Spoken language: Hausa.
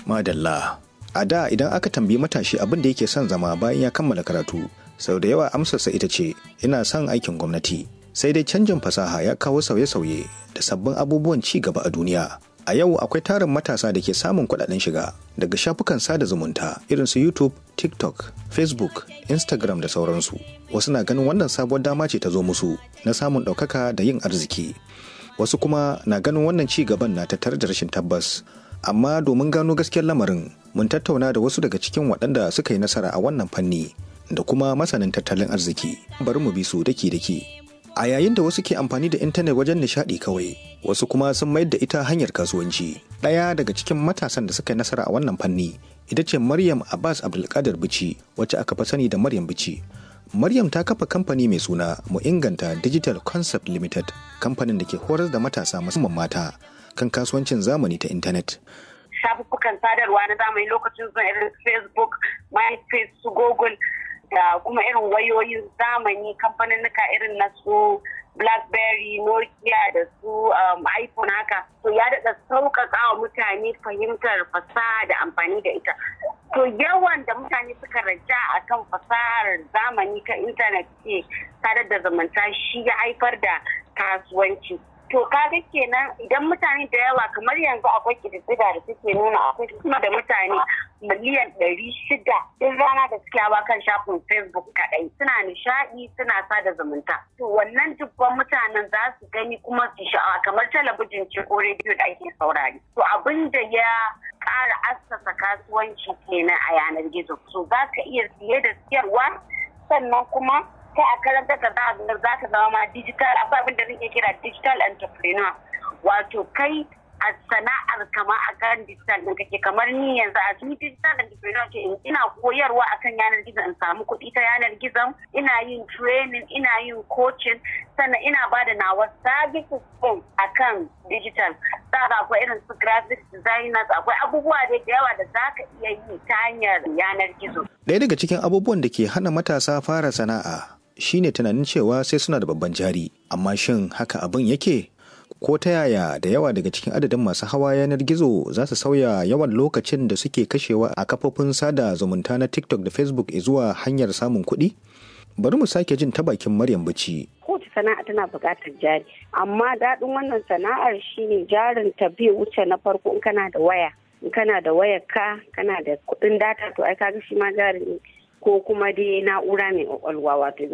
Madalla. A da idan aka tambayi matashi abin da yake son zama bayan ya kammala karatu, sau da yawa amsarsa ita ce ina son aikin gwamnati. Sai dai canjin fasaha ya kawo sauye-sauye da sabbin abubuwan ci gaba a duniya. A yau akwai tarin matasa da ke samun kuɗaɗen shiga daga shafukan sada zumunta irin su YouTube, TikTok, Facebook, Instagram da sauransu. Wasu na ganin wannan sabuwar dama ce ta zo musu na samun ɗaukaka da yin arziki. Wasu kuma na ganin wannan ci gaban na tattare da rashin tabbas. Amma domin gano gaskiyar lamarin, mun tattauna da wasu daga cikin waɗanda suka yi nasara a wannan fanni da kuma masanin tattalin arziki. Bari mu bi su daki-daki. A yayin da wasu ke amfani da intanet wajen nishaɗi kawai, wasu kuma sun mayar da ita hanyar kasuwanci. Ɗaya daga cikin matasan da suka yi nasara a wannan fanni ita ce Maryam Abbas Abdulkadir Bici, wacce aka fi sani da Maryam Bici. Maryam ta kafa kamfani mai suna Mu Inganta Digital Concept Limited, kamfanin da ke horar da matasa musamman mata kan kasuwancin zamani ta intanet. Shafuffukan sadarwa na zamani lokacin zuwa irin Facebook, MySpace, su Google, da kuma irin wayoyin zamani kamfaninnika irin na su blackberry nokia da su iphone haka to ya daɗa sauƙaƙa wa mutane fahimtar fasaha da amfani da ita to yawan da mutane suka raja a kan fasahar zamani ta intanet ce sadar da zamanta shi ya haifar da kasuwanci to kaga kenan idan mutane da yawa kamar yanzu akwai kididdiga da suke nuna akwai kuma da mutane miliyan ɗari shida duk rana da suke hawa kan shafin facebook kaɗai suna nishaɗi suna sada zumunta to wannan dubban mutanen za su gani kuma su sha'awa kamar talabijin ce ko rediyo da ake saurari to abin da ya ƙara assasa kasuwanci kenan a yanar gizo so za ka iya siye da siyarwa sannan kuma kai a karanta ka za za ka zama ma digital akwai abin da nake kira digital entrepreneur wato kai a sana'ar kama a kan digital ɗin kake kamar ni yanzu a ni digital entrepreneur ce ina koyarwa akan yanar gizo in samu kuɗi ta yanar gizon ina yin training ina yin coaching sannan ina ba da nawa services ɗin akan digital za ka akwai irin su graphic designers akwai abubuwa da yawa da za ka iya yi ta hanyar yanar gizo. Ɗaya daga cikin abubuwan da ke hana matasa fara sana'a shine tunanin cewa sai suna da babban jari amma shin haka abin yake ko ta yaya da yawa daga cikin adadin masu hawa yanar gizo za su sauya yawan lokacin da suke kashewa a kafofin sada zumunta na tiktok da facebook zuwa hanyar samun kuɗi bari mu sake jin ta bakin maryam bici kowace sana'a tana buƙatar jari amma daɗin wannan sana'ar shine jarin ta bai wuce na farko in kana da waya in kana da wayar ka kana da kuɗin data to ai kaga shi ma jari ko kuma dai na'ura mai kwakwalwa wato